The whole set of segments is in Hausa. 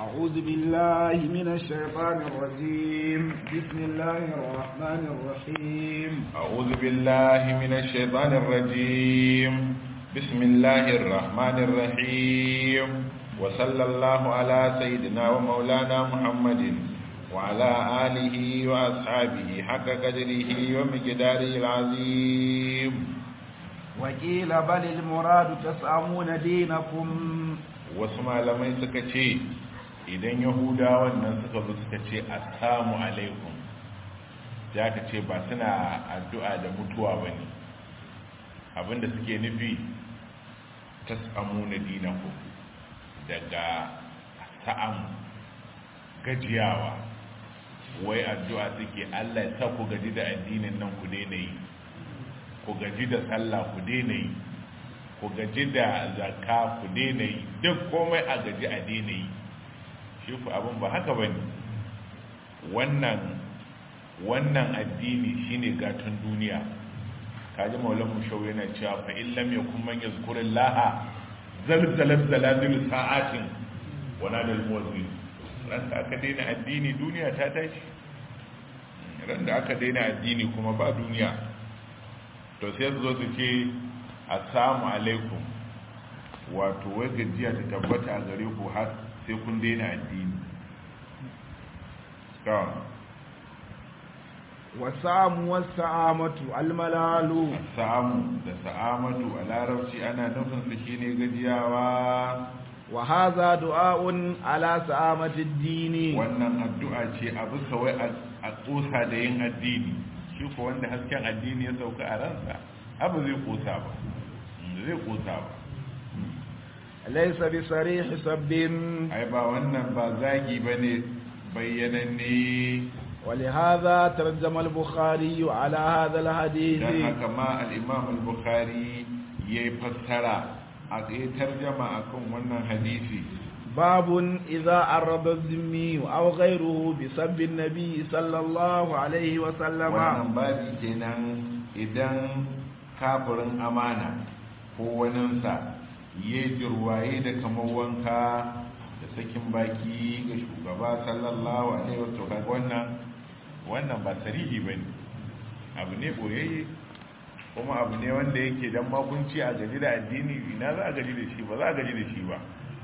أعوذ بالله من الشيطان الرجيم بسم الله الرحمن الرحيم أعوذ بالله من الشيطان الرجيم بسم الله الرحمن الرحيم وصلى الله على سيدنا ومولانا محمد وعلى آله وأصحابه حق قدره ومقداره العظيم وقيل بل المراد تسأمون دينكم wasu malamai suka ce idan yahudawan nan suka zo suka ce assalamu alaikum ya ka ce ba suna addu'a da mutuwa ba ne abinda suke nufi ta samu na dinaku daga sa'am gajiyawa wai addu'a suke allah ya sa ku gaji da addinin nan ku daina yi ku gaji da sallah ku daina yi ku gaji da zakka ku daina yi duk komai a gaji a daina yi shi ku abin ba haka ba ne wannan wannan addini shine gatan duniya kaji maulan mushau yana cewa fa in lam yakun man yazkuru laha zalzalat zaladil sa'atin wana dal muwazzin ran da aka daina addini duniya ta tashi ran da aka daina addini kuma ba duniya to sai su zo su ce assalamu alaikum wato wai gajiya ta tabbata a gare ku har sai kun daina addini wasamu wasa'amatu almalalu samu da sa'amatu a larabci ana nufin su shine gajiyawa wa hadha du'a'un ala sa'amati ad-dini wannan addu'a ce a bisa wai a kosa da yin addini shi ko wanda hasken addini ya sauka a ransa abu zai kosa ba zai kosa ba laysa bi sarih sabbin ai ba wannan ba zagi bane bayyananne ولهذا ترجم البخاري على هذا الحديث dan haka ma al-imam al-bukhari yayi fassara a yayi tarjama akan wannan hadisi باب إذا عرض الذمي أو غيره بسب النبي صلى الله عليه وسلم wannan babi kenan idan kafirin amana ko waninsa ya jirwaye da kamar wanka da sakin baki ga shugaba sallallahu alaihi wasallam kaga wannan wannan ba sarihi bane abu ne boyayye kuma abu ne wanda yake dan makunci a gaji da addini ina za a gaji da shi ba za a gaji da shi ba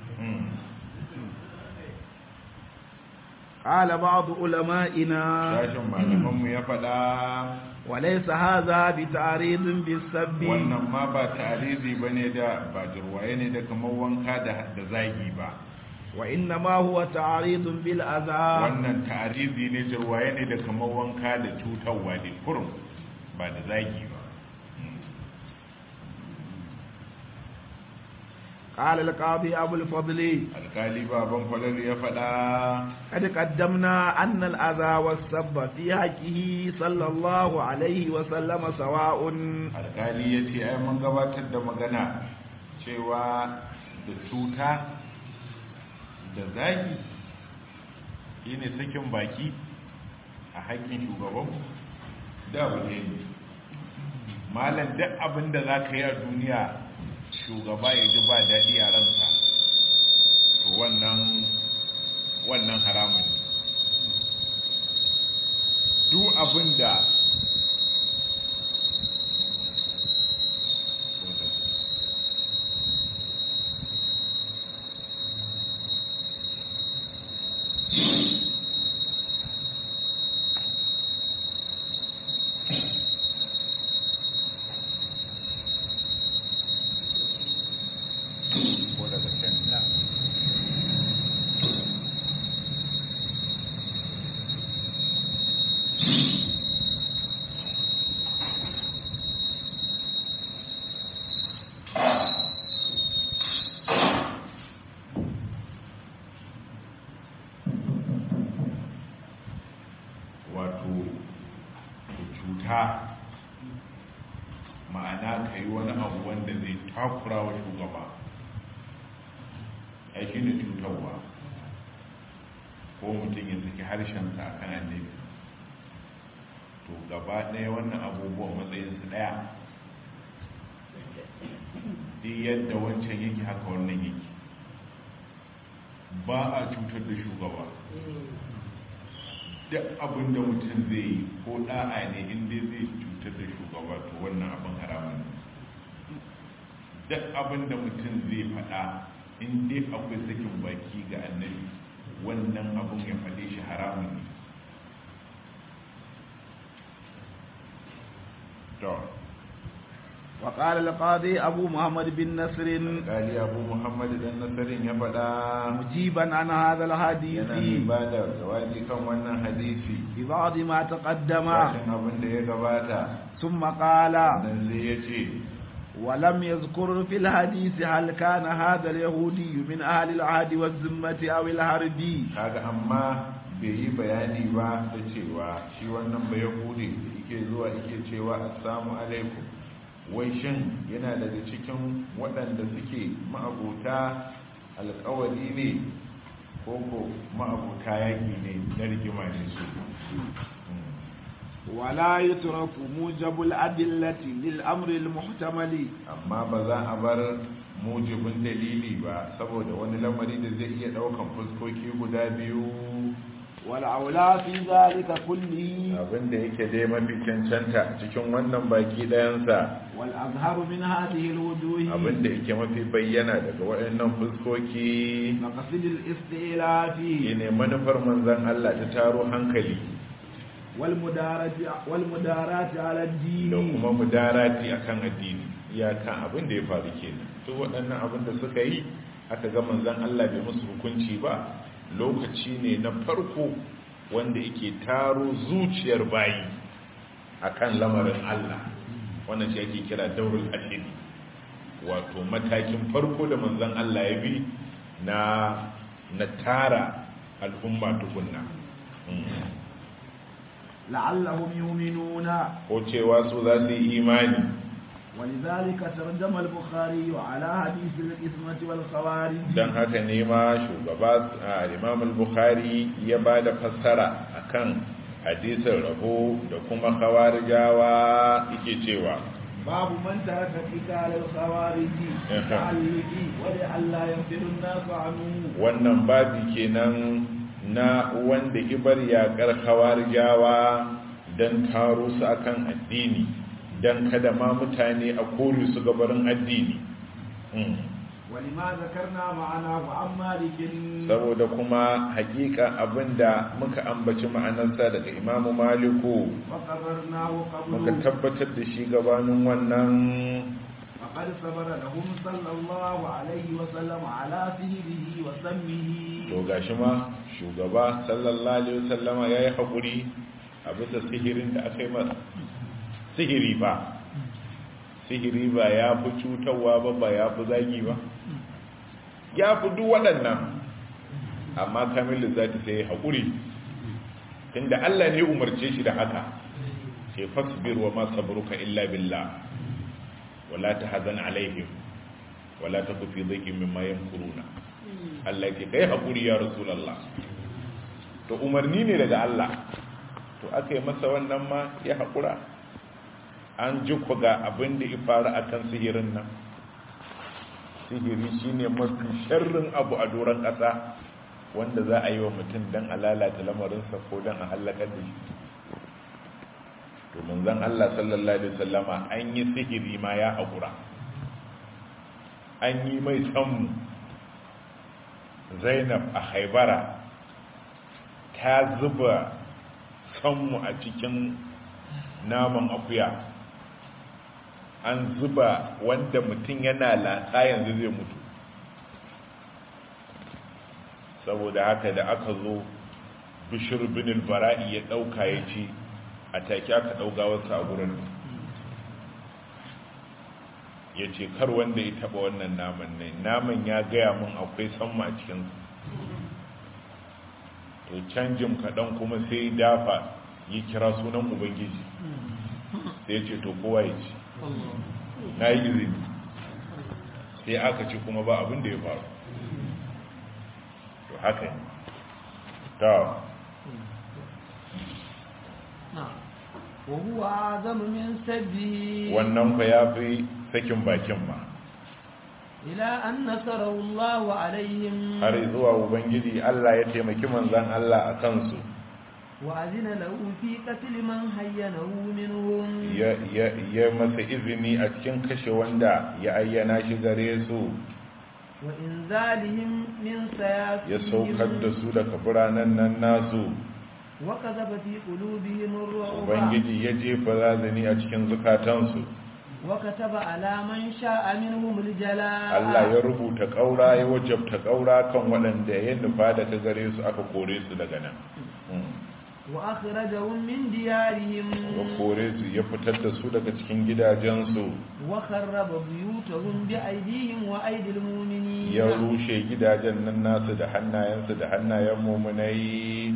قال بعض علمائنا sashen malamanmu ya faɗa وليس هذا بتعريض بالسب wannan ma ba tarihi ba ne da ba jirwaye ne da kamar wanka da da zagi ba وإنما هو تعريض بالأذى wannan tarihi ne jirwaye ne da kamar wanka da cutarwa ne kurum ba da zagi ba قال القاضي أبو الفضل alkali baban falal ya faɗa قد قدمنا أن الأذى والسب في حقه صلى الله عليه وسلم سواء alkali ya ce ai mun gabatar da magana cewa da cuta da zagi shi ne sakin baki a haƙƙin shugabanmu da abu ne ne malam duk abin da za ka yi a duniya shugaba ya ji ba daɗi a ransa to wannan wannan haramun ne duk abin da ko daga can wato cuta ma'ana ka yi wani abu wanda zai takura wa shugaba aiki da cutarwa ko mutum ya saki harshensa a kan annabi to gaba ɗaya wannan abubuwan matsayinsu ɗaya duk yadda wancan yake haka wannan yake ba a cutar da shugaba duk abin da mutum zai yi ko da'a ne inda zai cutar da shugaba to wannan abin haramun ne duk abin da mutum zai faɗa in dai akwai sakin baki ga annabi wannan abin ya faɗe shi haramun ne to وقال القاضي أبو محمد بن نصر قال أبو محمد بن نصر يفدا مجيبا عن هذا الحديث yana mai ba da jawabi kan wannan hadisi ببعض ما تقدم bashin abin da ya gabata ثم قال nan sai ya ce ولم يذكر في الحديث هل كان هذا اليهودي من أهل العهد والذمة أو الحرب kaga amma bai yi bayani ba da cewa shi wannan ba yahudi da yake zuwa yake cewa assalamu alaikum wai shin yana daga cikin waɗanda suke ma'abuta alkawari ne ko ko ma'abuta yaƙi ne na rigima ne su ولا يترك موجب الأدلة للأمر المحتمل amma ba za a bar mujibin dalili ba saboda wani lamari da zai iya ɗaukan fuskoki guda biyu والأولى في ذلك كله abinda yake dai mafi cancanta cikin wannan baki ɗayansa والأظهر من هذه الوجوه abinda yake mafi bayyana daga waɗannan fuskoki مقصد الاستئلاف shine manufar manzan Allah ta taro hankali والمدارة والمدارات على الدين da kuma mudarati akan addini iyakan abin da ya faru kenan to waɗannan abin da suka yi aka ga manzan Allah bai musu hukunci ba lokaci ne na farko wanda yake taro zuciyar bayi akan lamarin Allah wannan shi ake kira daurul ashidi wato matakin farko da manzan Allah ya bi na na tara al'umma tukunna Mm. لعلهم يؤمنون ko cewa su za su yi imani ولذلك ترجم البخاري على حديث الإثمة والخوارج don haka ne ma shugaba a imam al-bukhari ya ba da fassara akan hadisin rabo da kuma khawarijawa yake cewa باب من ترك قتال الخوارج أها. تعلق ولئلا ينفر الناس عنه wannan babi kenan na wanda ibar yakar khawarijawa don taro su akan addini don kada ma mutane a kore su gabarin addini Mm. ولما ذكرنا معناه عن مالك saboda kuma hakika abinda muka ambaci ma'anarsa daga imamu maliku وقررناه muka قبله tabbatar da shi gabanin wannan فقد صبر لهم صلى الله عليه وسلم على سهره وسمه to gashi ma shugaba sallallahu alaihi wasallama yayi hakuri a bisa sihirin da aka yi masa sihiri ba sihiri ba ya fi cutarwa ba ba ya fi zagi ba ya fi duk waɗannan amma kamilu za ta sai haƙuri tunda Allah ne umarce shi da haka ke fasbir wa ma sabruka illa billah wala tahzan alaihim wala taku fi dhaikin mimma yamkuruna Allah ke kai haƙuri ya rasulullah to umarni ne daga Allah to aka yi masa wannan ma ya haƙura an ji ku ga abin da ya faru akan sihirin nan sihiri shine mafi sharrin abu a doron ƙasa wanda za a yi wa mutum don a lalata lamarinsa ko don a hallakar da shi to manzon Allah sallallahu alaihi wasallama an yi sihiri ma ya haƙura an yi mai sammu zainab a haibara ta zuba sammu a cikin naman akuya an zuba wanda mutum yana latsa yanzu zai mutu saboda haka da aka zo bishir bin bara'i ya dauka ya ci a take aka dauga wasu a gurin ya ce kar wanda ya taba wannan naman ne naman ya gaya mun akwai samma a cikinsu to canjin kaɗan kuma sai dafa yi kira sunan ubangiji sai ya ce to kowa ya ci na yi izini sai aka ci kuma ba abin da ya faru to haka ne ta وهو أعظم من سبه wannan ku ya fi sakin bakin ma إلى أن نصره الله عليهم har zuwa ubangiji Allah ya taimaki manzon Allah a kansu وأذن له في قتل من هينه منهم ya ya ya masa izini a cikin kashe wanda ya ayyana shi gare su وإنزالهم من ya saukar da سياسهم su daga biranen nan nasu وكذب في قلوبهم الرعب ubangiji ya jefa razani a cikin zukatansu وكتب على من شاء منهم الجلاء Allah ya rubuta ƙaura ya wajabta ƙaura kan waɗanda ya nufa da ta gare su aka kore su daga nan Mm. وأخرجهم من ديارهم ya kore su ya fitar da su daga cikin gidajensu وخرب بيوتهم بأيديهم وأيدي المؤمنين ya rushe gidajen nan nasu da hannayensu da hannayen mumunai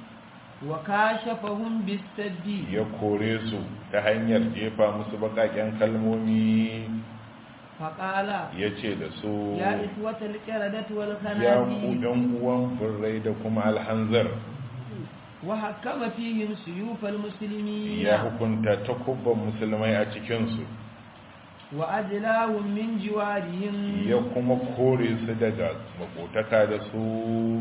وكاشفهم بالسد ya kore su ta hanyar jefa musu baƙaƙen kalmomi فقال ya ce da su يا إخوة القردة ya ku والخنازير ɗan uwan birrai da kuma alhanzar وحكم فيهم سيوف المسلمين ya hukunta takubban musulmai a cikinsu وأجلاهم من جوارهم ya kuma kore su daga makotaka da su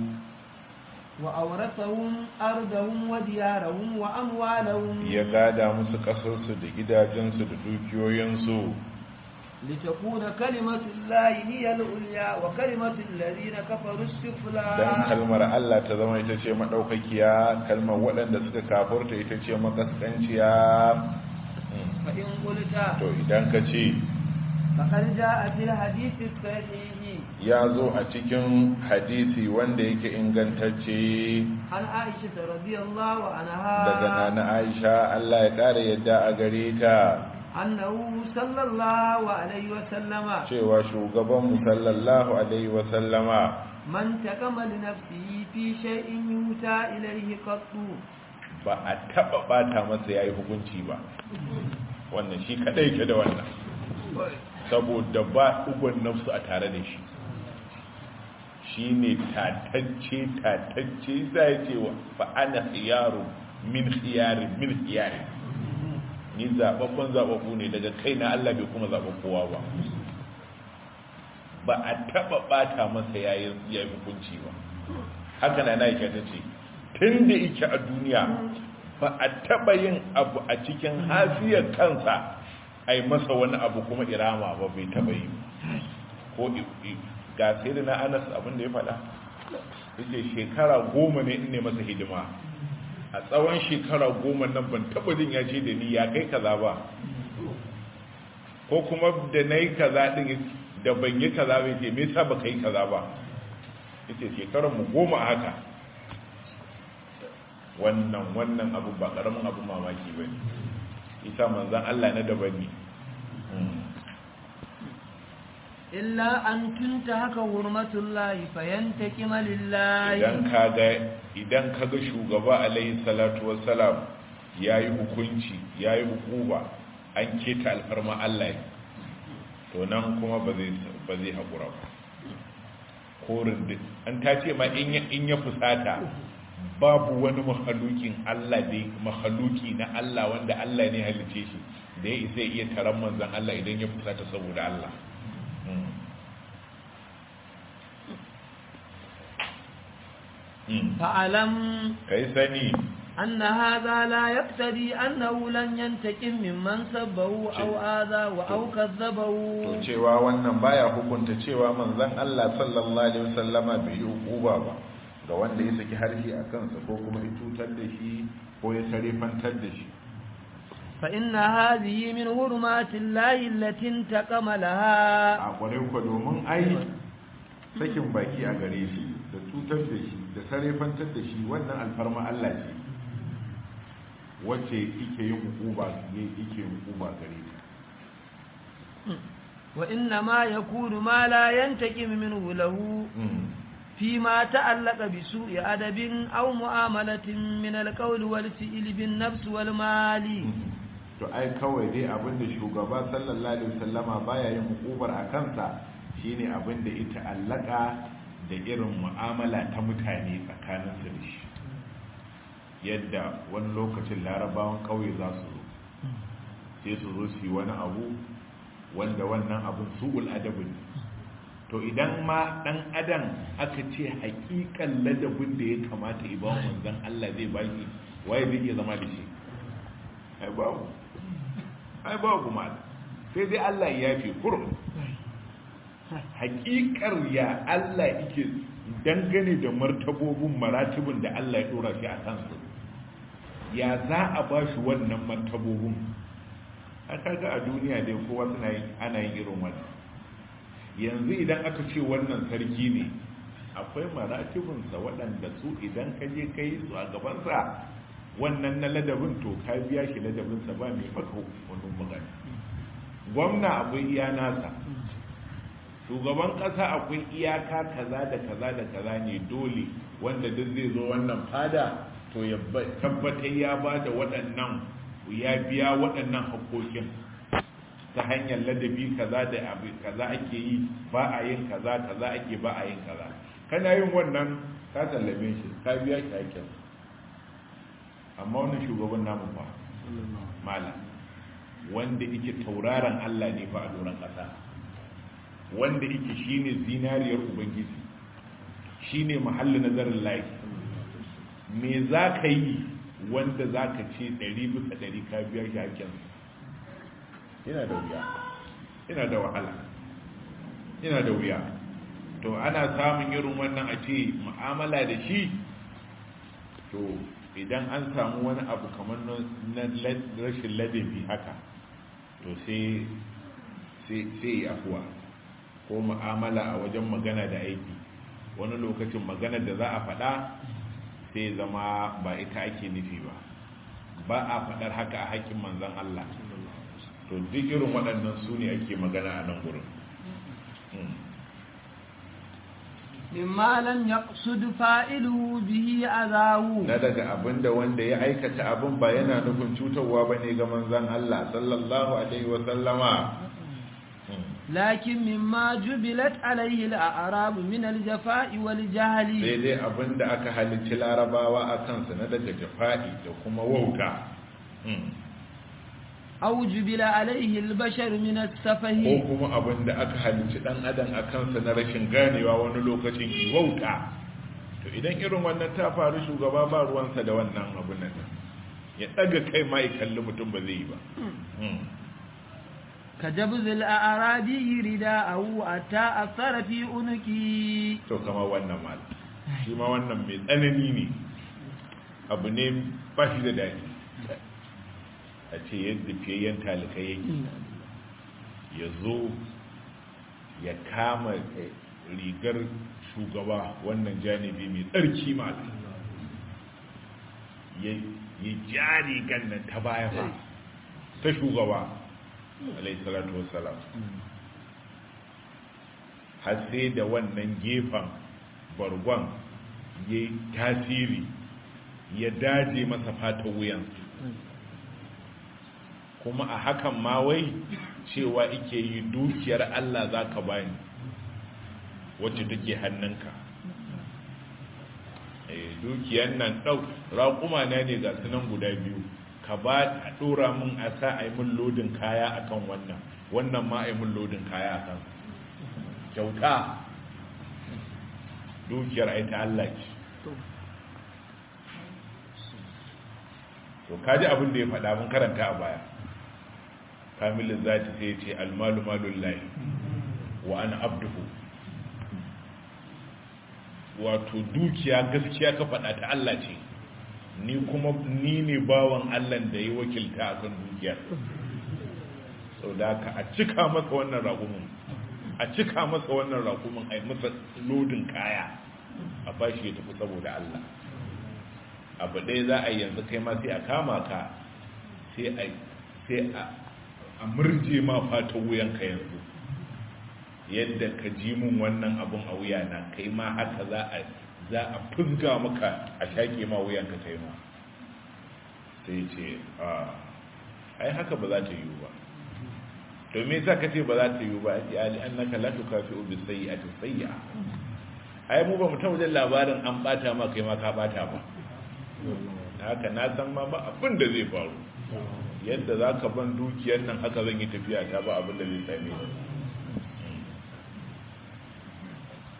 وأورثهم أرضهم وديارهم وأموالهم ya gada musu ƙasarsu da gidajensu da dukiyoyinsu لتكون كلمة الله هي العليا وكلمة الذين كفروا السفلى don kalmar Allah ta zama ita ce maɗaukakiya kalmar waɗanda suka kafurta ita ce makaskanciya Mm. فإن قلت to idan ka ce فقد جاء في الحديث الصحيح ya zo a cikin hadisi wanda yake ingantacce عن عائشة رضي الله عنها daga nana Aisha Allah ya ƙara yadda a gare ta أنه صلى الله عليه وسلم cewa shugabanmu sallallahu alaihi wasallama من تقم لنفسه في شيء يوتى إليه قط ba a taɓa ɓata masa ya yi hukunci ba wannan shi kaɗai ke da wannan saboda ba ugon nafsu a tare da shi shi ne tatacce tatacce za ya ce wa fa'ana yaro min khiyari min khiyari ni zaɓaɓɓen zaɓaɓɓu ne daga kai na Allah bai kuma zaɓa kowa ba ba a taɓa ɓata masa ya yi hukunci ba haka na na ta ce tun da ike a duniya ba a taɓa yin abu a cikin hafiyar kansa a yi masa wani abu kuma irama ba bai taɓa yi ko ga sai da na anas abin da ya faɗa yake shekara goma ne in ne masa hidima a tsawon shekara goma nan ban taɓa jin ya ce da ni ya kai kaza ba ko kuma da na yi kaza ɗin da ban yi kaza ba ce me yasa ba ka yi kaza ba yace shekarar mu goma haka wannan wannan abu ba karamin abu mamaki ba ne isa manzan Allah na daban ne illa an tunta haka hurmatullahi fayantakima lillahi idan kaga idan kaga shugaba alaihi salatu wassalam yayi hukunci yayi hukuma an keta alfarma Allah to nan kuma ba zai ba zai hakura ba korin duk an ta ce ma in ya in ya fusata babu wani mahalukin Allah da mahaluki na Allah wanda Allah ne halice shi da ya isa iya taron manzon Allah idan ya fusata saboda Allah فاعلم kai sani أن هذا لا يقتضي أنه لن ينتقم ممن سبه أو آذى أو كذبه to cewa wannan baya hukunta cewa manzon Allah sallallahu alaihi wasallama bai yi hukuba ba ga wanda ya saki harshe a kansa ko kuma ya cutar da shi ko ya sarifantar da shi فإن هذه من حرمات الله التي انتقم لها a kwarai kwa domin ai sakin baki a gare shi da cutar da shi da sarifantar da shi wannan alfarma Allah ce wacce yake yin hukuba ne yake yin hukuba gare ta وإنما يكون ما لا ينتقم منه له فيما تعلق بسوء أدب أو معاملة من القول والفعل بالنفس والمال to ai kawai dai abinda shugaba sallallahu alaihi wasallama baya yin hukubar a kansa shine abinda ita allaka da irin mu'amala ta mutane tsakanin su da shi yadda wani lokacin larabawan kauye za su zo sai su zo su yi wani abu wanda wannan abin su'ul adabi ne to idan ma dan adam aka ce hakikan ladabin da ya kamata iban manzon Allah zai baki waye zai iya zama da shi ai babu ai babu ma sai dai Allah ya yafe kurum hakikar ya Allah yake dangane da martabobin maratibin da Allah ya dora shi a kansu ya za a ba shi wannan martabobin aka ga a duniya dai kowa suna yin ana yin irin wannan yanzu idan aka ce wannan sarki ne akwai maratibinsa waɗanda su idan ka je ka yi su a gabansa wannan na ladabin to ka biya shi ladabinsa ba mai maka wani magana gwamna akwai iya nasa shugaban ƙasa akwai iyaka kaza da kaza da kaza ne dole wanda duk zai zo wannan fada to ya tabbatar ya ba da waɗannan ya biya waɗannan haƙoƙin ta hanyar ladabi kaza da abu kaza ake yi ba a yin kaza kaza ake ba a yin kaza kana yin wannan ka sallame shi ka biya shi haƙƙin amma wannan shugaban namu fa malam wanda yake tauraron Allah ne fa a doron ƙasa wanda yake shine zinariyar ubangiji shine mahallin nazarin layi me za ka yi wanda za ka ce ɗari bisa ɗari ka biya shi haƙƙin yana da wuya yana da wahala yana da wuya to ana samun irin wannan a ce mu'amala da shi to idan an samu wani abu kamar na rashin ladabi haka to sai sai afuwa ko mu'amala a wajen magana da aiki wani lokacin magana da za a faɗa sai zama ba ita ake nufi ba ba a faɗar haka a haƙƙin manzan Allah to duk irin waɗannan su ne ake magana a nan gurin mimma lam yaqsud fa'iluhu bihi azahu na daga abinda wanda ya aikata abin ba yana nufin cutarwa bane ga manzon Allah sallallahu alaihi wa sallama lakin mimma jubilat alaihi al-a'rab min al-jafa'i wal jahli sai dai abinda aka halicci larabawa akan sa na daga jafa'i da kuma wauta aw jubila alaihi al-bashar min as-safahi ko kuma abinda aka halicci dan adam akan sa na rashin ganewa wani lokacin wauta to idan irin wannan ta faru shugaba ba ruwansa da wannan abin nan ya daga kai ma ya kalli mutum ba zai yi ba ka jabzil a'rabi rida'ahu atta asara fi unki to kama wannan mal shi ma wannan mai tsanani ne abu ne ba shi da daɗi a ce yadda fiyayyen talika yake ya zo ya kama rigar shugaba wannan janibi mai tsarki mal ya ja rigar nan ta baya ba ta shugaba alayhi salatu wassalam har sai da wannan gefen bargon ya yi tasiri ya daje masa fata wuyan kuma a hakan ma wai cewa ike yi dukiyar Allah za ka bani wacce take hannunka dukiyar nan ɗau raƙuma na ne ga sunan guda biyu ka ba a ɗora min a sa a yi min lodin kaya a kan wannan wannan ma a yi min lodin kaya a kan kyauta dukiyar ai ta Allah ce to kaji abin da ya faɗa mun karanta a baya kamilin zati sai ce almalu malun layi wa ana abduhu wato dukiya gaskiya ka faɗa ta Allah ce ni kuma ni ne bawan Allah da ya wakilta a kan dukiyar sau da ka a cika masa wannan ragumin a cika masa wannan ragumin a yi masa lodin kaya a bashi ya tafi saboda Allah abu ɗaya za a yanzu kai ma sai a kama ka sai a murje ma fata wuyanka yanzu yadda ka ji mun wannan abun a wuyana kai ma haka za a za a fuzga maka a shaƙe ma wuyanka kai ma sai ce a ai haka ba za ta yiwu ba to me yasa kace ba za ta yiwu ba ya ali annaka la tukafi'u bi sayyi'ati sayyi'a ai mu ba mu ta wajen labarin an bata ma kai ma ka bata ba haka na san ma ba abin da zai faru yadda za ka ban dukiyar nan haka zan yi tafiya ta ba abin da zai same ni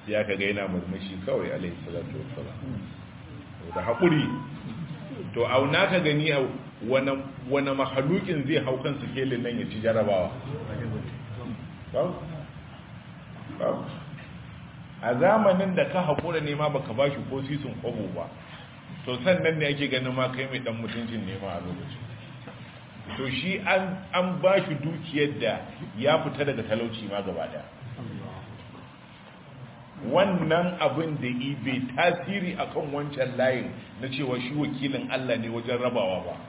ya kaga yana murmushi kawai alaihi salatu wassalam da haƙuri to auna ka gani a wani mahalukin zai hau kan sikelin nan ya ci jarabawa a zamanin da ka haƙura nema baka ba shi ko sisin kwabo ba to sannan ne ake ganin ma kai mai dan mutuncin nema a lokacin to shi an ba shi dukiyar da ya fita daga talauci ma gaba daya wannan abin da ibe tasiri akan wancan layin na cewa shi wakilin Allah ne wajen rabawa ba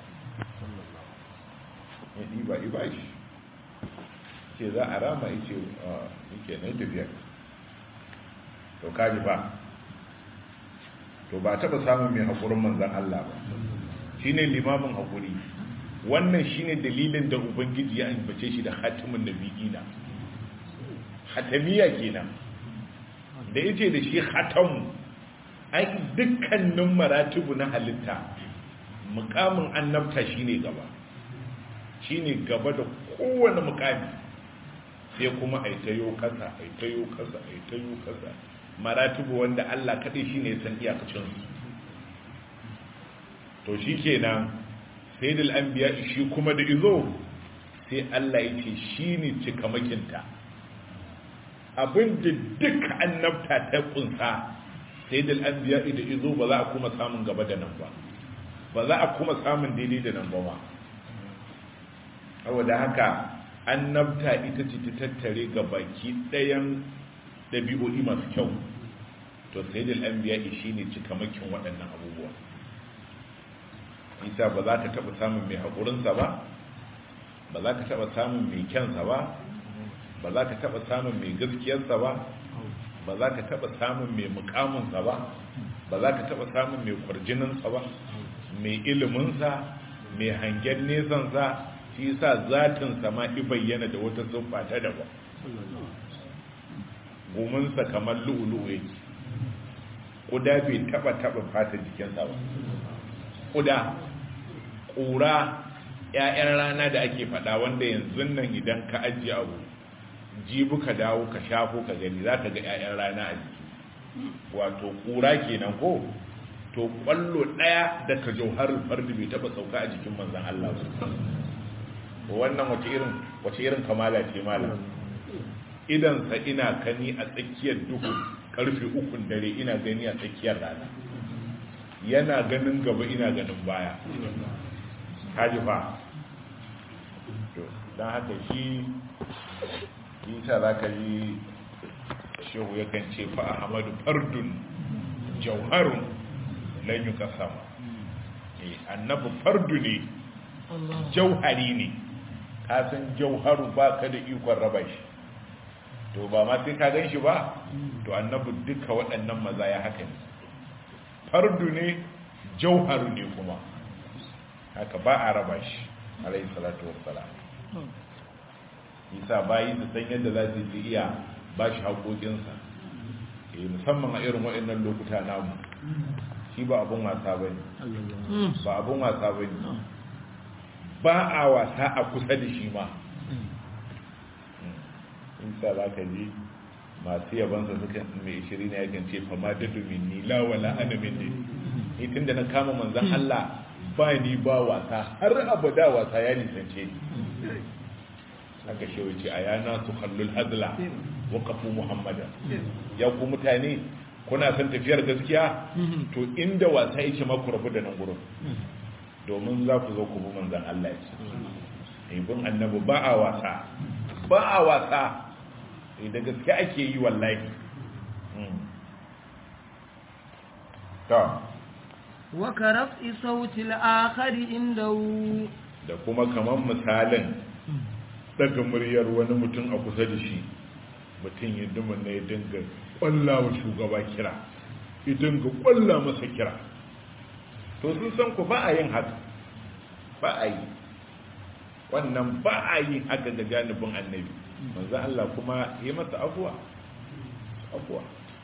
ya ɗiba iba shi ce za a rama ice yake na tafiya to kaji ba to ba taɓa samun mai haƙurin manzan Allah ba shi ne limamin haƙuri wannan shi ne dalilin da ubangiji ya ambace shi da hatimin nabi'ina hatamiya kenan da yace da shi hatamu ai dukkanin maratibu na halitta mukamin annabta shine gaba shine gaba da kowane mukami sai kuma ai tayo kasa ai tayo kasa ai tayo kasa maratibu wanda Allah kadai shine san iyakacin su to shikenan sayyidul anbiya shi kuma da izo sai Allah yace shine cikamakinta abinda duk annabta ta kunsa sai da al'anbiya da izo ba za a kuma samun gaba da nan ba ba za a kuma samun daidai da nan ba ma saboda haka annabta ita ce ta tattare ga baki ɗayan ɗabi'o'i masu kyau to sai da al'anbiya shi ne cikamakin waɗannan abubuwa isa ba za ka taɓa samun mai haƙurinsa ba ba za ka taɓa samun mai kyansa ba ba za ka taɓa samun mai gaskiyarsa ba ba za ka taɓa samun mai mukaminsa ba ba za ka taɓa samun mai kwarjininsa ba mai iliminsa mai hangen nesansa shi sa zatinsa ma i bayyana da wata zuffa ta daban gominsa kamar lu'ulu'u yake ƙuda bai taɓa taɓa fata jikinsa ba ƙuda ƙura 'ya'yan rana da ake faɗa wanda yanzu nan idan ka ajiye abu jibu ka dawo ka shafo ka gani za ka ga 'ya'yan rana a jiki wato kura kenan ko to kwallo ɗaya da ka jauhar fardi bai taba sauka a jikin manzan Allah ba wannan wace irin wace irin kamala ce malam idan sa ina kani a tsakiyar duhu karfe ukun dare ina gani a tsakiyar rana yana ganin gaba ina ganin baya kaji fa don haka shi isa za ka yi shehu yakan ce fa ahmadu fardun jauharun lan yi kasama annabi fardu ne jauhari ne kasan jauharu ba ka da ikon raba shi to ba ma sai ka gan shi ba to annabi duka waɗannan maza ya haka ne fardu ne jauharu ne kuma haka ba a raba shi alayhi salatu wassalam isa bayi su san yadda za su yi iya ba shi haƙoƙinsa musamman a irin waɗannan lokuta namu shi ba abin wasa ba ne ba abin wasa ba ne ba a wasa a kusa da shi ma isa za ka ji masu yabansa suka mai ishiri na yakan ce fama da domin ni lawala ana min ne itin da na kama manzan Allah ba ni ba wasa har abada wasa ya nisance ni haka shi wuce a yana su hallul hazla waqafu muhammada ya ku mutane kuna son tafiyar gaskiya to inda wasa yake ma ku rabu da nan gurin domin za ku zo ku bi manzon Allah ya ce ibn annabi ba a wasa ba a wasa da gaske ake yi wallahi to wa karaf'i sauti al-akhar indahu da kuma kaman misalin daga muryar wani mutum a kusa da shi mutum ya duma na ya dinga kwalla wa shugaba kira ya dinga kwalla masa kira to sun san ku ba a yin haka ba a yi wannan ba a yin haka da janibin annabi manzo Allah kuma yi masa afuwa afuwa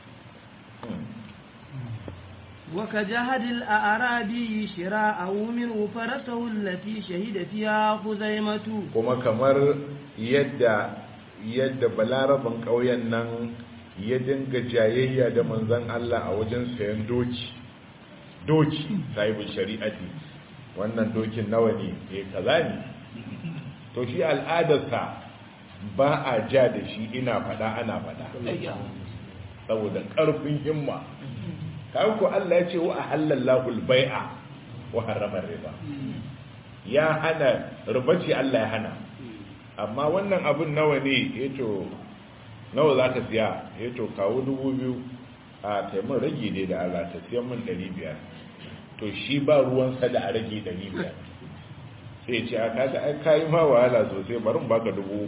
وكجهد الأعرابي شراءه منه فرسه التي شهد فيها خزيمة kuma kamar yadda yadda balaraban ƙauyen nan ya dinga jayayya da manzan Allah a wajen sayan doki doki sahibin shari'ati wannan dokin nawa ne eh kaza ne to shi al'adarsa ba a ja da shi ina fada ana fada saboda karfin himma kawai ko Allah ya ce wa ahallallahu al-bai'a wa harrama riba ya hana riba ce Allah ya hana amma wannan abin nawa ne yato nawa za ka siya yato kawo dubu biyu a taimun rage ne da Allah ta siyan min ɗari biyar to shi ba ruwansa da a rage ɗari biyar sai ce a kaga ai kayi ma wahala sosai bari mu baka dubu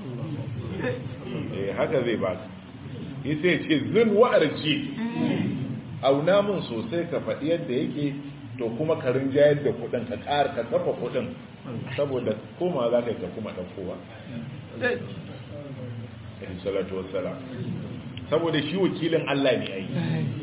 eh haka zai baka yi sai ce zin wa'arci auna min sosai ka faɗi yadda yake to kuma ka rinjayar da kuɗin ka ƙara ka kafa kuɗin saboda koma za ka yi ka kuma ɗaukowa alaihi salatu wassalam saboda shi wakilin Allah ne ai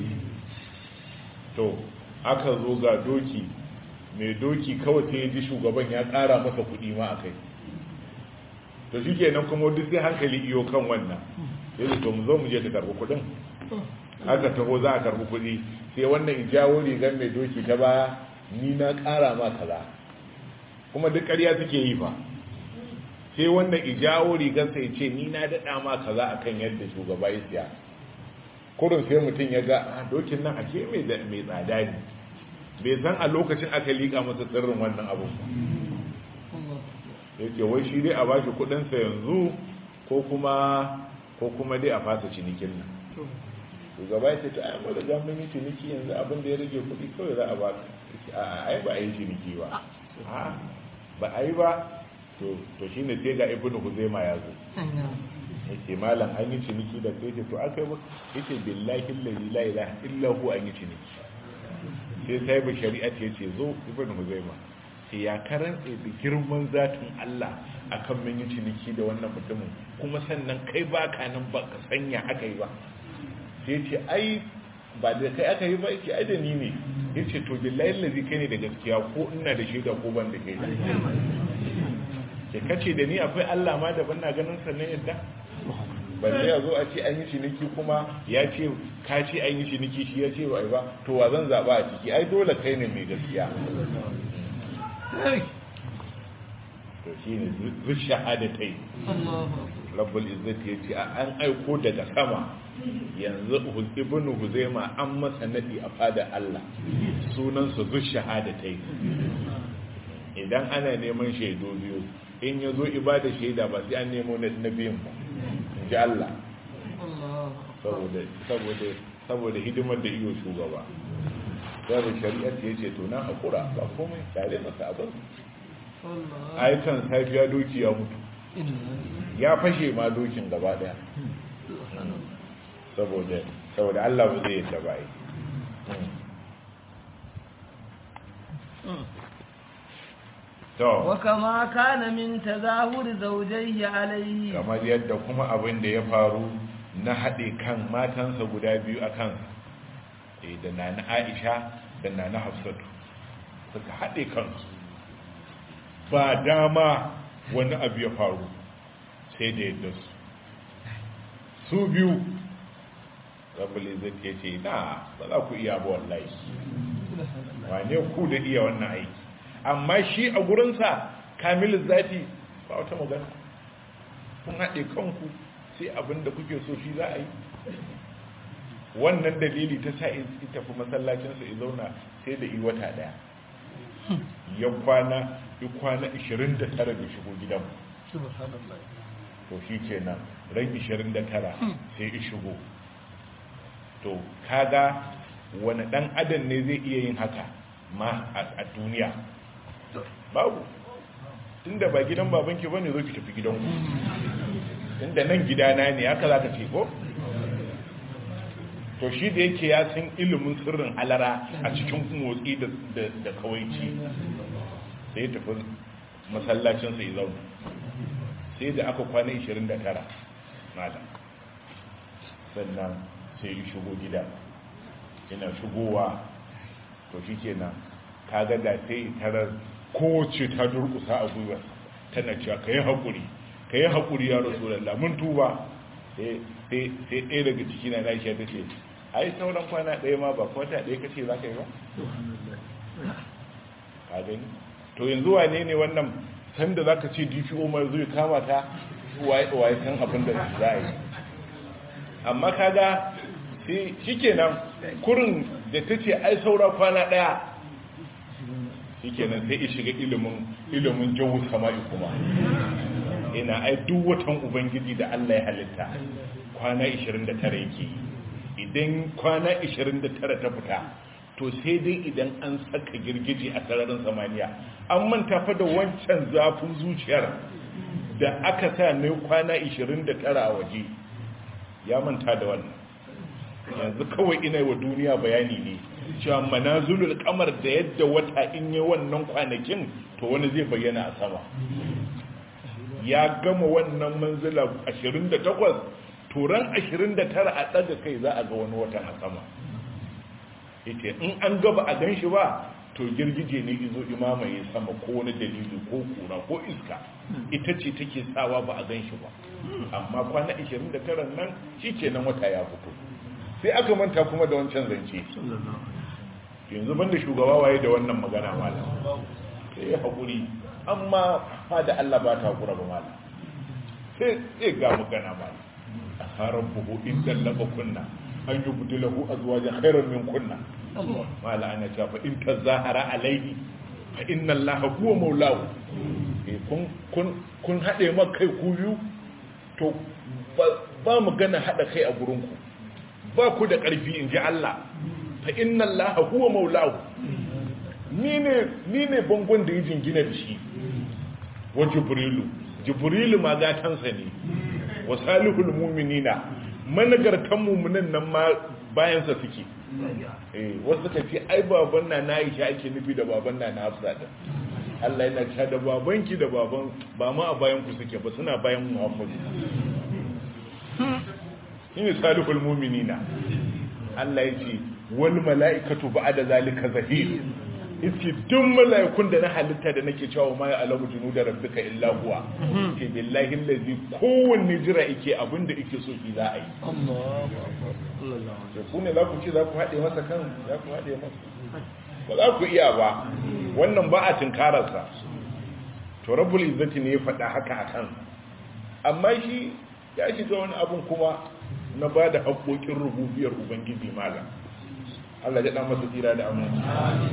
to aka zo ga doki mai doki kawai sai ya ji shugaban ya ƙara masa kuɗi ma akai to shi kenan kuma duk sai hankali iyo kan wannan sai to mu zo mu je ka karɓi kuɗin aka taho za a karɓi kuɗi sai wannan ijawo rigar mai doki ta baya ni na ƙara ma kaza kuma duk ƙarya suke yi fa sai wannan ijawo rigarsa ya ce ni na daɗa ma kaza akan yadda shugaba ya siya kurin sai mutum ya ga a dokin nan ake mai tsada ne bai san a lokacin aka liƙa masa sirrin wannan abun ba ya ce wai shi dai a ba shi kudinsa yanzu ko kuma ko kuma dai a fasa cinikin nan shugaba ya ce ta ayyamma da zamun yi ciniki yanzu abin da ya rage kudi kawai za a ba ka a ai ba a yi ciniki ba ba a yi ba to shi ne sai ga ibn huzaima ya zo yake malam an yi ciniki da kai ce to aka yi ba yake billahi la ilaha illa hu an yi ciniki sai sai ba shari'a ce ce zo ibn huzaima sai ya karanta da girman zatin Allah akan mun yi ciniki da wannan mutumin kuma sannan kai baka nan ba ka sanya aka yi ba sai ce ai ba da kai aka yi ba yake ai da ni ne yace to billahi lazi kai ne da gaskiya ko ina da shaida ko ban da kai ke kace da ni akwai Allah ma da ban na ganin sannan yadda balle ya zo a ce an yi ciniki kuma ya ce ka ce an yi ciniki shi ya ce ba ba to wa zan zaba a ciki ai dole kai ne mai gaskiya to shi ne zuci shahadatai rabbul izzati ya ce an aiko daga sama yanzu ibn huzaima an masa nadi a fada Allah sunansa zuci shahadatai idan ana neman shaidu biyu in ya zo ibada shaida ba sai an nemo na biyun ba ji Allah saboda hidimar da iyo shugaba yaro shari'ar ya ce to na haƙura ba komai tare masa abin aikan safiya doki ya mutu ya fashe ma dokin gaba daya saboda Allah ba zai yadda ba وكما كان من تظاهر زوجيه عليه kamar yadda kuma abin da ya faru na haɗe kan matansa guda biyu a kan da na na aisha da na na hafsatu suka haɗe kansu ba dama wani abu ya faru sai da yadda su su biyu rabuli zai ke ce na ba za ku iya ba wallahi wane ku da iya wannan aiki amma shi a gurinsa kamilin zafi ba wata magana kun haɗe kanku sai abin da kuke so shi za a yi wannan dalili ta sa in tafi masallacinsa ya zauna sai da yi wata daya ya kwana ya kwana 29 da shigo gidan to shi ke nan ran 29 sai ya shigo to kaga wani dan adam ne zai iya yin haka ma a duniya babu tunda ba gidan babanki ba ne zo ki tafi gidanku tunda nan gidana ne haka za ka ce ko to shi da yake ya san ilimin sirrin halara a cikin motsi da kawaici sai ya tafi masallacinsa ya zauna sai da aka kwana 29 malam sannan sai ya shigo gida yana shigowa to shi kenan kaga da sai tarar kowace ta durkusa a gwiwa tana cewa ka yi haƙuri ka yi haƙuri ya rasu lalla mun tuba sai ɗaya daga ciki na naisha ta ce ai sauran kwana ɗaya ma ba kwata ɗaya kace za ka yi ba ka gani to yanzu wane ne wannan sanda za ka ce dpo mai zuwa kama ta waye san abin da za a yi amma kaga sai shikenan kurin da ta ce ai saura kwana ɗaya shikenan sai shiga ilimin ilimin jawu sama'i kuma ina ai duk watan ubangiji da Allah ya halitta kwana 29 yake idan kwana 29 ta fita to sai dai idan an saka girgije a sararin samaniya an manta fa da wancan zafin zuciyar da aka sa ne kwana 29 a waje ya manta da wannan yanzu kawai ina wa duniya bayani ne cewa manazulul kamar da yadda wata in yi wannan kwanakin to wani zai bayyana a sama ya gama wannan manzila 28 turan 29 a ɗaga kai za a ga wani watan a sama ita in an gaba a gan shi ba to girgije ne izo imamaye sama ko wani dalili ko kura ko iska ita ce take sawa ba a gan shi ba amma kwana 29 nan shi ke nan wata ya fito sai aka manta kuma da wancan zance yanzu banda shugaba waye da wannan magana malam sai ya haƙuri amma fa da Allah ba ta haƙura ba malam sai sai ga magana malam a harar buhu in dallaba kunna an yi budu lahu a zuwa da khairar min kunna mala ana cewa fa in ta zahara alaihi fa inna allaha huwa maulahu kun kun kun haɗe ma kai ku biyu to ba magana haɗa kai a gurinku ba ku da ƙarfi in ji Allah fa inna allaha huwa maulahu ni ne bangon da ya jingina da shi wa jibrilu jibrilu ma gatansa ne wa salihul mu'minina managartan mu'minan nan ma bayansa suke eh wasu suka ce ai baban na na Aisha ake nufi da baban na na Hafsa din Allah yana cewa da babanki da baban ba ma a bayan ku suke ba suna bayan Muhammadu shine salihul mu'minina Allah ya ce wal mala'ikatu ba'da zalika zahir iske duk mala'ikun da na halitta da nake cewa ma ya alamu junu da rabbika illa huwa ke billahi allazi kowanne jira yake abinda yake so ki za a yi da ku ne za ku ce za ku haɗe masa kan za ku haɗe masa ba za ku iya ba wannan ba a tinkararsa to rabbul izzati ne ya faɗa haka a kan amma shi ya shiga wani abun kuma na ba da haƙoƙin rububiyar ubangiji malam Allah ya ɗan masa tsira da aminci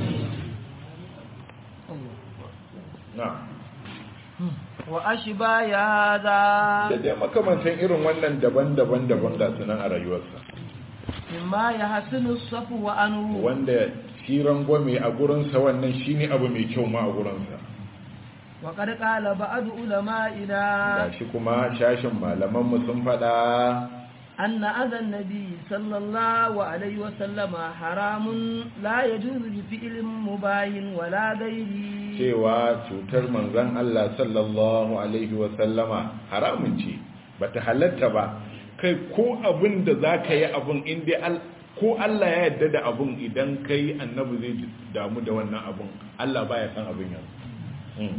wa ashba ya hada da dai makamantan irin wannan daban-daban daban ga sunan a rayuwarsa mimma ya hasinu safu wa anu wanda shiran gwame a gurinsa wannan shine abu mai kyau ma a gurinsa wa qad qala ba'd ulama'ina gashi kuma shashin malaman mu sun fada أن أذى النبي صلى الله عليه وسلم حرام لا يجوز بفعل مباح ولا غيره cewa cutar manzon Allah sallallahu alaihi wa sallama haramun ce bata halatta ba kai ko abin da zaka yi abun inda ko Allah ya yarda da abun idan kai annabi zai damu da wannan abun Allah baya san abin yanzu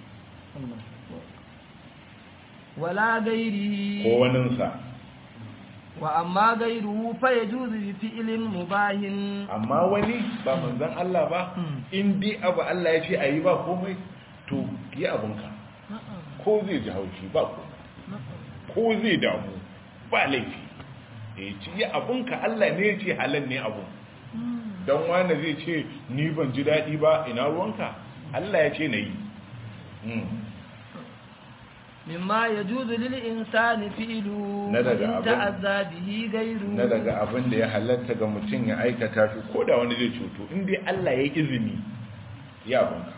wala gairi ko waninsa wa amma gairu fa yajuzu bi fi'lin mubahin amma wani ba manzon Allah ba in dai abu Allah ya ce ayi ba komai to yi abunka ko zai ji haushi ba komai ko zai damu ba laifi eh ci yi abunka Allah ne ya ce halal ne abu dan wani zai ce ni ban ji dadi ba ina ruwanka Allah ya ce na yi mimma yajuzu lil insani fi'lu Na daga in abin- ta'azza bihi gairu na daga abin da ya halatta ga mutum ya aikata shi ko da wani zai cuto in dai Allah ya yi izini ya abunka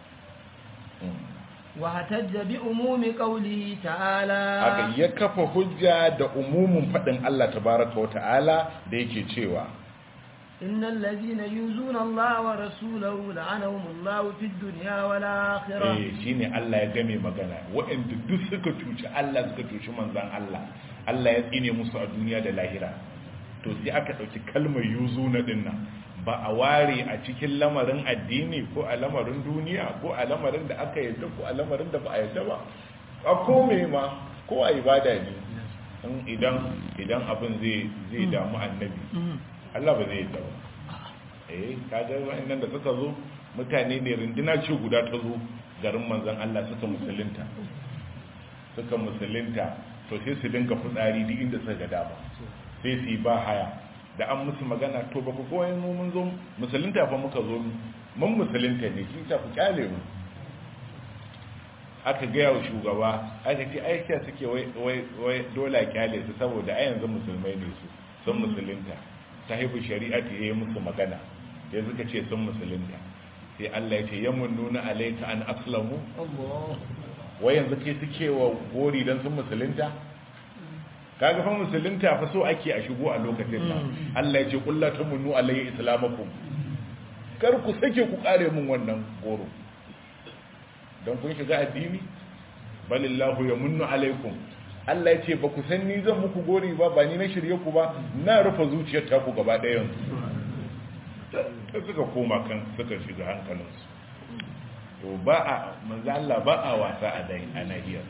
wa hatajja bi umumi qawlihi ta'ala haka ya kafa hujja da umumin faɗin Allah tabaraka wa ta'ala da yake cewa innal ladhina yuzuna Allah wa rasulahu la'anahum Allah fid dunya wal akhirah eh shine Allah ya game magana waɗanda duk suka cuci Allah suka cuci manzon Allah Allah ya tsine musu a duniya da lahira to sai aka ɗauki kalmar yuzuna din nan ba a ware a cikin lamarin addini ko a lamarin duniya ko a lamarin da aka yadda ko a lamarin da ba a yadda ba a kome ma ko a ibada ne idan idan abin zai zai damu annabi Allah ba zai yi ba eh kaga wa'annan da suka zo mutane ne rinduna ce guda ta zo garin manzon Allah suka musulunta suka musulunta to sai su dinga fitsari duk inda suka ga dama sai su yi ba haya da an musu magana to ba ku koyi mu mun zo musulunta fa muka zo mun musulunta ne shi ta ku kyale mu aka gaya wa shugaba aka ce aisha suke wai dole kyale su saboda a yanzu musulmai ne su sun musulunta ta haifu shari'a ta yi musu magana ya suka ce sun musulunta sai Allah ya ce yamun nuna alaika an aslamu wai yanzu ke suke wa gori don sun musulunta kaga fa musulunta fa so ake a shigo a lokacin nan Allah ya ce kullatu munnu alayhi islamakum kar ku sake ku kare mun wannan goro don kun shiga addini balillahu ya munnu alaikum Allah ya ce ba ku san ni zan muku gori ba ba ni na shirye ku ba na rufe zuciyar ta ku gaba ɗayan ta suka koma kan suka shiga hankalinsu to ba a manzo Allah ba a wasa a dai a nahiyar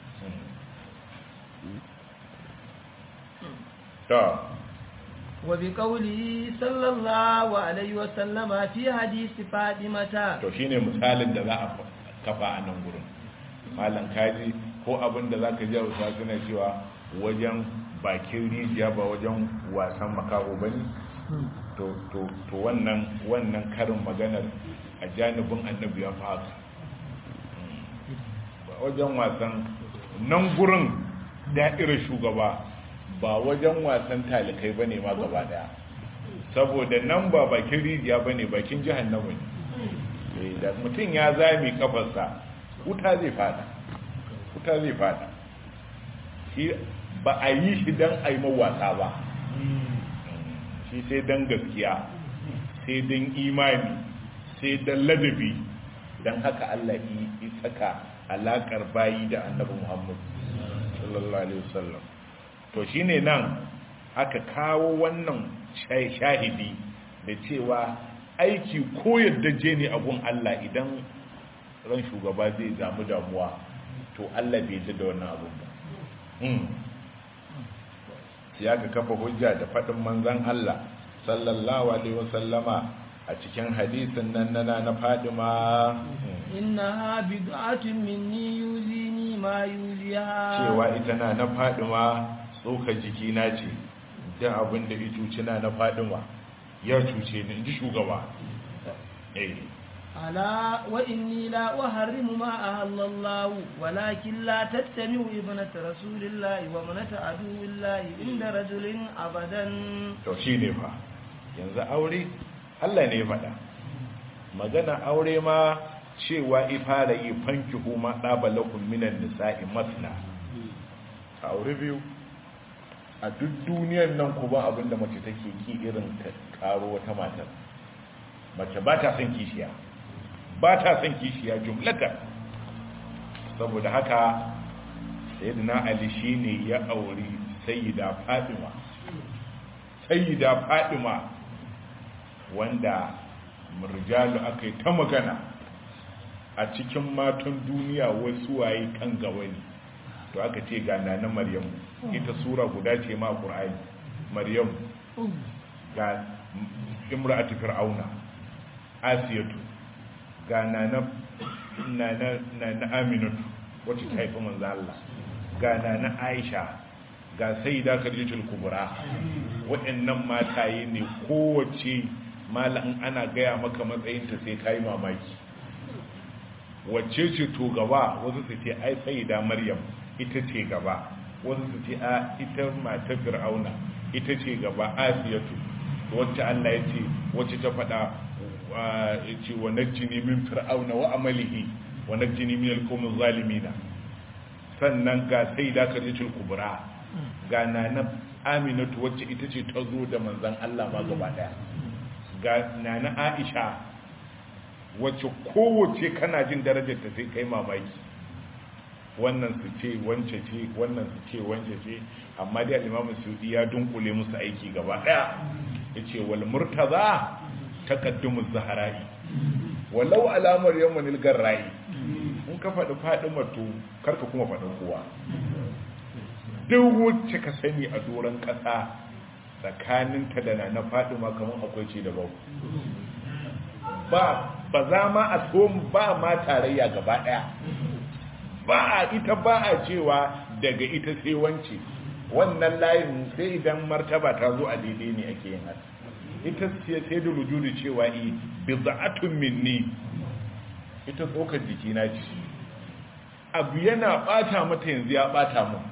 ta وبقوله صلى الله عليه وسلم في حديث فاطمة to shine misalin da za a kafa a nan gurin malam kaji ko abin da zaka ji Hausa suna cewa wajen bakin rijiya ba wajen wasan makaho bane to to to wannan wannan karin maganar a janibin annabi ya fa wajen wasan nan gurin da'irar shugaba ba wajen wasan talikai ba ne ma gaba daya saboda nan ba bakin rijiya ba ne bakin jihannama ne da mutum ya zami kafarsa wuta zai fada wuta zai fada shi ba a yi shi don a yi mawasa ba shi sai don gaskiya sai don imani sai don ladabi don haka Allah yi saka alakar bayi da annabi Muhammad sallallahu alaihi wasallam to shine nan aka kawo wannan shahidi da cewa aiki ko yadda je ne abun Allah idan ran shugaba zai zamu damuwa to Allah bai ji da wannan abun ba sai aka kafa hujja da faɗin manzon Allah sallallahu alaihi wasallama a cikin hadisin nan nana na Fadima innaha bid'atun minni yuzini ma yuziha cewa ita na na Fadima tsoka jiki na ce da abin da ya cuci na na Fadima ya cuce ni inji shugaba eh ala wa inni la uharrimu ma ahallallahu walakin la tattami'u ibnat rasulillahi wa manat aduwillahi inda rajulin abadan to shine fa yanzu aure Allah ne ya faɗa magana aure ma cewa ifara yi fanki huma ɗabalakun minan nisa'i masna a aure biyu a duk duniyar nan ku ba abinda mace take ki irin ta karo wata matar mace ba ta son kishiya ba ta son kishiya jumlatar saboda haka sayyidina ali shine ya auri sayyida fatima sayyida fatima wanda murjalu aka yi ta magana a cikin matan duniya wasu waye kan gawani to aka ce ga nana maryamu ita sura guda ce ma qur'ani maryamu ga imra'atu fir'auna asiyatu ga nana nana nana aminatu wacce ta haifi manzo Allah ga nana aisha ga sayyida khadijatul kubra waɗannan mataye ne kowace malam ana gaya maka matsayinta sai ka yi mamaki wacce ce to gaba wasu su ce ai sayida maryam ita ce gaba wasu su ce a ita mata fir'auna ita ce gaba asiyatu wacce Allah ya ce wacce ta faɗa ya ce wa najjini min fir'auna wa amalihi wa najjini min alqawmi zalimina sannan ga sayida khadijatul kubra ga nana aminatu wacce ita ce ta zo da manzon Allah ma gaba daya ga nana aisha wacce kowace kana jin darajar ta sai kai mamaki wannan su ce wance ce wannan su ce wance ce amma dai al-imamu sudi ya dunkule musu aiki gaba daya yace wal murtaza taqaddumu zaharai walau alamar yawmanil garrai in ka faɗi faɗi mato karka kuma faɗin kowa duk wacce ka sani a doron ƙasa tsakaninta da na fadima kamar akwai ce da babu ba ba za ma a so ba ma tarayya gaba daya ba a ita ba a cewa daga ita sai wance wannan layin sai idan martaba ta zo a daidai ne ake yin haka ita ce sai da rujudu cewa i biza'atun minni ita tsokar jikina ce abu yana bata mata yanzu ya bata mu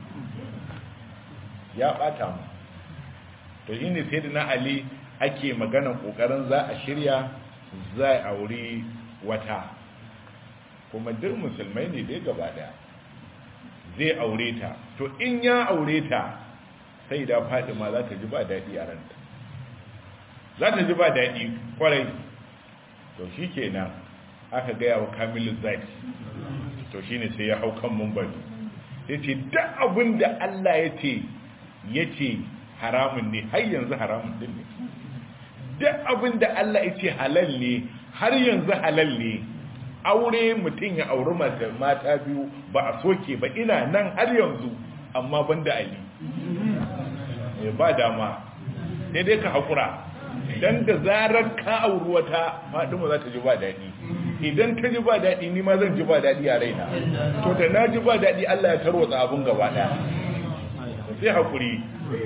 ya bata mu to shine sai da na ali ake magana kokarin za a shirya za a aure wata kuma duk musulmai ne dai gaba daya zai aure ta to in ya aure ta sai da fadima za ta ji ba daɗi a ranta za ta ji ba daɗi kwarai to shi kenan aka gaya wa kamilin zaki to shi ne sai ya hau kan mumbari ya ce duk abin da allah ya ce ya ce haramun ne har yanzu haramun din ne duk abin da allah ya ce halal ne har yanzu halal ne aure mutum ya auri mata biyu ba a soke ba ina nan har yanzu amma ban da ali ba dama sai dai ka haƙura don da zarar ka auri wata faɗima za ta ji ba daɗi idan ta ji ba daɗi ni ma zan ji ba daɗi a raina to da na ji ba daɗi allah ya tarwatsa abin gaba ɗaya sai haƙuri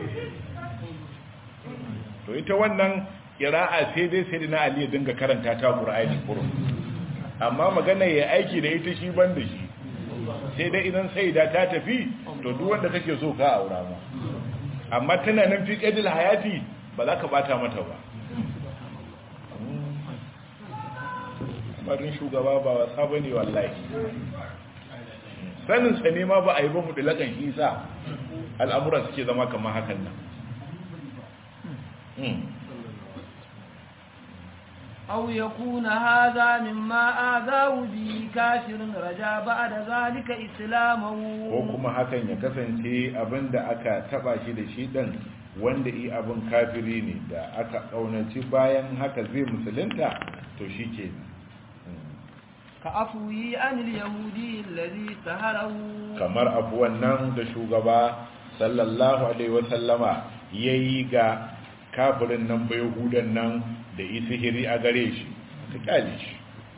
to ita wannan ƙira'a sai dai sai na ali ya dinga karanta ta ƙura'ani kurun amma magana ya aiki da ita shi ban da shi sai dai idan sai da ta tafi to duk wanda kake so ka aura ma amma tana nan fi qadil hayati ba za ka bata mata ba barin shugaba ba wasa bane wallahi sanin sa ne ma ba a yi ba mu dilakan isa al'amura suke zama kamar hakan nan أو يكون هذا مما آذاه به كافر رجا بعد ذلك إسلامه ko kuma hakan ya kasance abinda aka taba shi da shi dan wanda i abin kafiri ne da aka kaunaci bayan haka zai musulunta to shi ke كأفوي عن اليهودي الذي سهره kamar abuwan nan da shugaba sallallahu alaihi wasallama yayi ga kafirin nan bai hudan nan da yi sihiri a gare shi ka kyale shi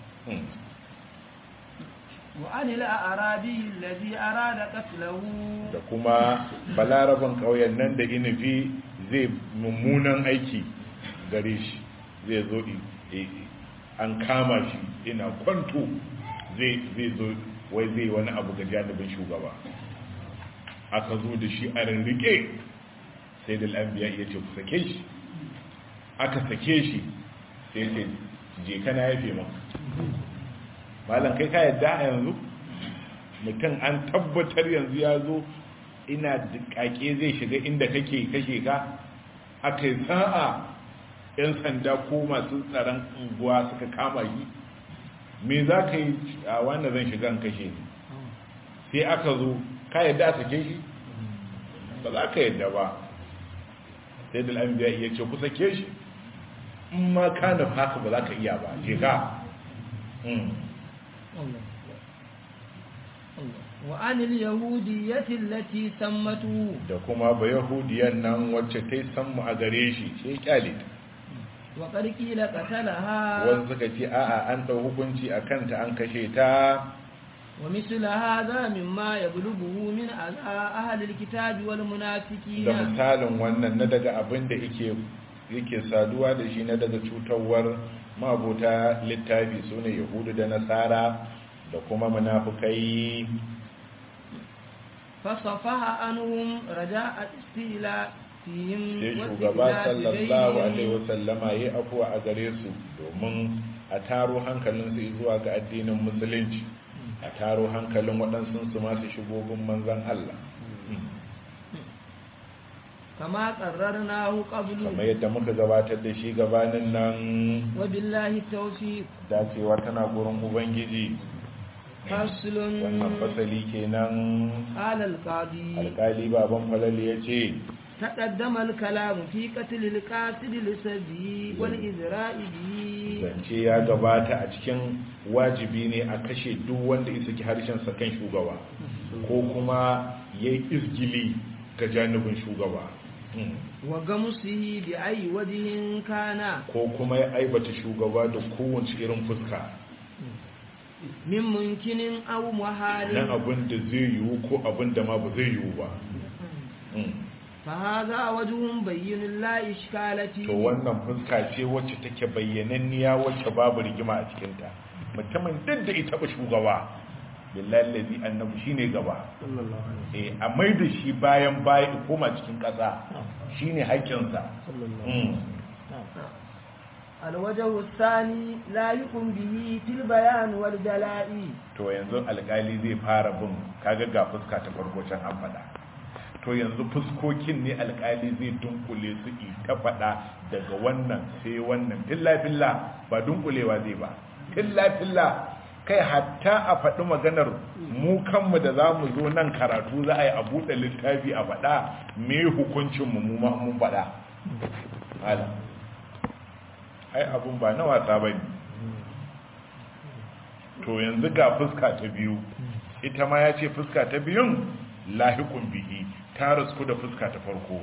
وعن الأعرابي الذي أراد قتله da kuma balaraban ƙauyen nan da inifi zai mummunan aiki gare shi zai zo an kama shi ina kwanto zai zo wai zai wani abu ga janibin shugaba aka zo da shi a rirrike sai da al'ambiya iya ce ku sake shi aka sake shi sai ce je kana yafe maka malam kai ka yadda a yanzu mutum an tabbatar yanzu ya zo ina kake zai shiga inda kake kashe ka aka yi sa'a 'yan sanda ko masu tsaron unguwa suka kama shi me za ka yi a wanda zan shiga kashe ni sai aka zo ka yadda a sake shi ba za ka yadda ba sai da al'ambiya iya ce ku sake shi in ma ka nufa haka ba za ka iya ba je ka وعن اليهودية التي سمته da kuma ba yahudiyan nan wacce ta yi sammu a gare shi sai kyale ta وقد قيل قتلها wanda suka ce a'a an ɗau hukunci a kanta an kashe ta ومثل هذا مما يبلغه من أذى أهل الكتاب da والمنافقين misalin wannan na daga abin da yake yake saduwa da shi na daga cutarwar mabuta littafi su ne yahudu da nasara da kuma munafukai فصفح عنهم رجاء استيلاء فيهم sai shugaba sallallahu alaihi wasallama ya afuwa a gare su domin a taro hankalinsu zuwa ga addinin musulunci a taro hankalin waɗansu su masu shigogin manzan Allah كما قررناه قبل kamar yadda muka gabatar da shi gabanin nan وبالله التوفيق dacewa tana gurin ubangiji فصل wannan fasali kenan قال القاضي alkali baban falali ya ce تقدم الكلام في قتل القاتل لسبي والإذراء به zance ya gabata a cikin wajibi ne a kashe duk wanda isa ki harshensa kan shugaba ko kuma ya yi izgili ga janibin shugaba wa gamsihi bi ayi wajhin kana ko kuma ya aibata shugaba da kowace irin fuska min munkinin aw na muhalin abin da zai yiwu ko abin da ma ba zai yiwu ba fa hadha wajhun bayyinun la ishkalati to wannan fuska ce wacce take bayyananniya wacce babu rigima a cikinta mutumin duk da ita ba shugaba billahi lazi annabi shine gaba eh a mai da shi bayan baya koma cikin ƙasa shine haƙƙinsa Mm. الوجه الثاني لا يقوم به في البيان والدلاء to yanzu alƙali zai fara bin kaga ga fuska ta farko can an faɗa to yanzu fuskokin ne alƙali zai dunkule su i ta faɗa daga wannan sai wannan filla-filla ba dunkulewa zai ba filla-filla kai hatta a faɗi maganar mu kanmu da za mu zo nan karatu za a yi a buɗe littafi a faɗa me hukuncinmu mu ma mun faɗa hala ai abun ba na wasa ba ne to yanzu ga fuska ta biyu ita ma ya ce fuska ta biyun lahikun bihi ta rasku da fuska ta farko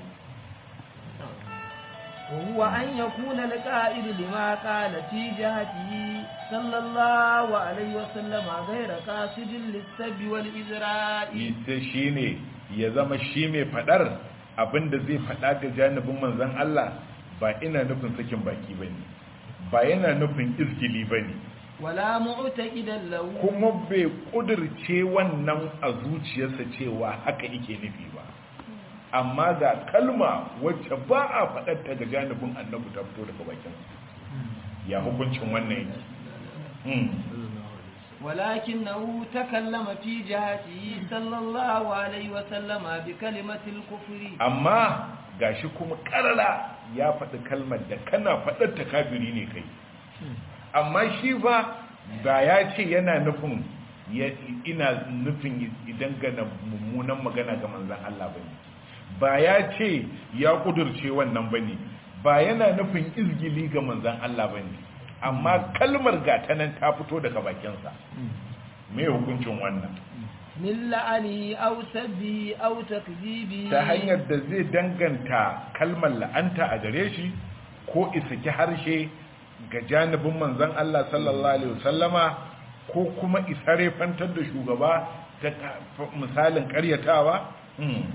وهو أن يكون القائد لما قال في جهته صلى الله عليه وسلم غير قاصد للسب والإزراء ita shi ne ya zama shi mai faɗar abinda zai faɗa ga janibin manzan Allah ba ina nufin sakin baki ba ne ba yana nufin izgili ba ne ولا معتقدا له kuma bai ƙudurce wannan a zuciyarsa cewa haka yake nufi ba amma ga kalma wacce ba a faɗarta ga janibin annabi ta fito daga bakin ya hukuncin wannan yake Hmm. ولكنه تكلم في جهته صلى الله عليه وسلم بكلمة الكفر amma gashi kuma karara ya faɗi kalmar da kana faɗar ta kafiri ne kai amma shi ba ba ya ce yana nufin ya ina nufin idan gana mummunan magana ga manzan Allah bane ba ya ce ya kudurce wannan bane ba yana nufin izgili ga manzan Allah bane amma kalmar gata nan ta fito daga bakinsa me hukuncin wannan من لعنه أو سبه أو تكذيبه ta hanyar da zai danganta kalmar la'anta a gare shi ko isaki harshe ga janibin manzon Allah sallallahu alaihi wasallama ko kuma isare fantar da shugaba ta ta- misalin karyatawa Hmm.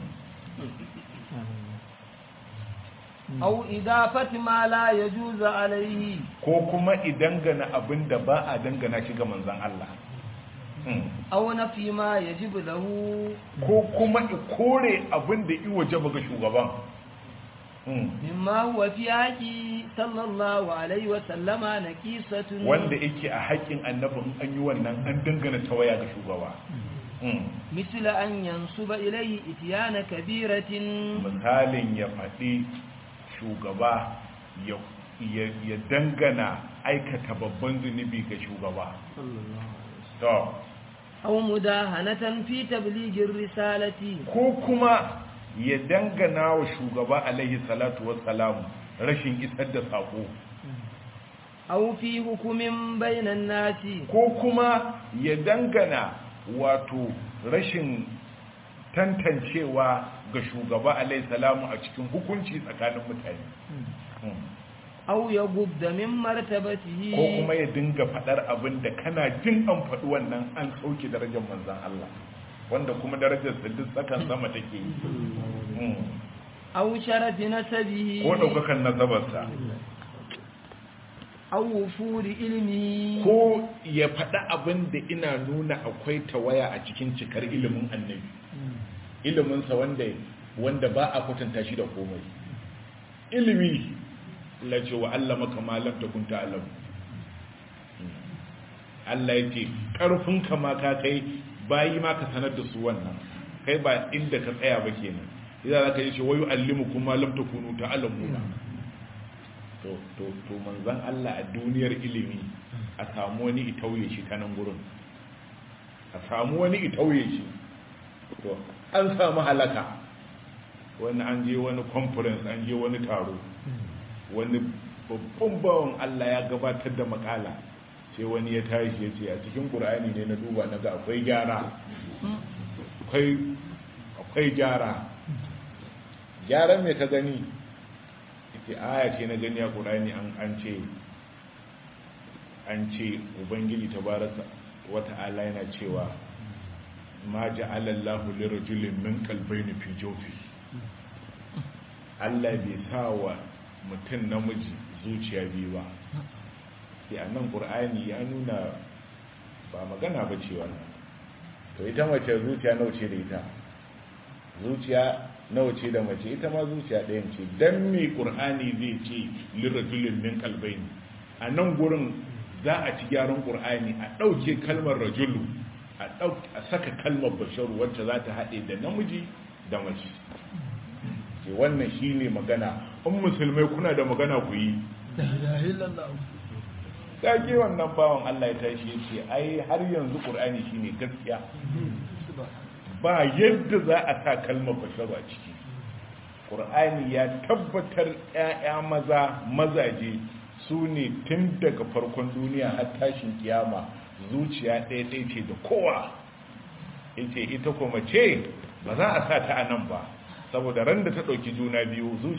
أو إضافة ما لا يجوز عليه ko kuma idangana abin da ba a dangana shi ga manzon Allah Hmm. أو نفي ما يجب له ko kuma i kore abin da i waje ga shugaban Hmm. مما هو في حقه صلى الله عليه وسلم نكيسة wanda yake a haƙƙin annabin an yi wannan an dangana tawaya ga shugaba Hmm. مثل أن ينسب إليه إتيان كبيرة misalin ya faɗi shugaba ya, ya, ya dangana aikata babban zunubi ga shugaba to أو مداهنة في تبليغ الرسالة ko kuma ya dangana wa shugaba alaihi salatu wassalamu rashin isar da saƙo أو في حكم بين الناس ko kuma ya dangana wato rashin tantancewa ga shugaba alaihi salamu a cikin hukunci tsakanin mutane Hmm. أو يغض من مرتبته ko kuma ya dinga faɗar abin da kana jin an faɗi wannan an sauke darajar manzan Allah wanda kuma darajar sa duk tsakan sama take yi Mm. أو شرف نسبه ko ɗaukakan nazabarsa أو وفور علمه ko ya faɗi abin da ina nuna akwai tawaya a cikin cikar ilimin annabi iliminsa wanda wanda ba a kwatanta shi da komai ilimi la ce wa Allah maka malam ta kunta alam Allah ya ce ƙarfin ka ma ka kai bayi ma ka sanar da su wannan kai ba inda ka tsaya ba kenan idan za ka yi ce wayu allimu kuma lam takunu ta'lamuna to to to manzon Allah a duniyar ilimi a samu wani itauye shi ta nan gurin a samu wani itauye shi to an samu halaka wani an je wani conference an je wani taro wani babban bawan Allah ya gabatar da makala sai wani ya tashi ya ce a cikin ƙur'ani ne na duba na ga akwai gyara akwai akwai gyara gyaran me ka gani ita aya ce na gani a ƙurani an ce an ce ubangiji tabaraka wata'ala yana cewa ma ja'ala Allahu lirajulin min qalbayni fi jawfi Allah bai sa wa mutum namiji zuciya biyu ba sai annan qur'ani ya nuna ba magana ba cewa to ita mace zuciya nawa ce da ita zuciya nawa ce da mace ita ma zuciya ɗayan ce dan me qur'ani zai ce lirajulin min qalbayni a nan gurin za a ci gyaran ƙur'ani a ɗauke kalmar rajulu a saka kalmar basharu wacce za ta haɗe da namiji da mace ke wannan shi ne magana in musulmai kuna da magana ku yi ƙage wannan bawan Allah ya tashi ya ce ai har yanzu ƙur'ani shi ne gaskiya ba yadda za a sa kalmar basharu a ciki ƙur'ani ya tabbatar 'ya'ya maza mazaje su ne tun daga farkon duniya har tashin kiyama zuciya ɗaya ɗaya ce da kowa ita ita kuma ce ba za a sa ta a nan ba saboda ran da ta ɗauki juna biyu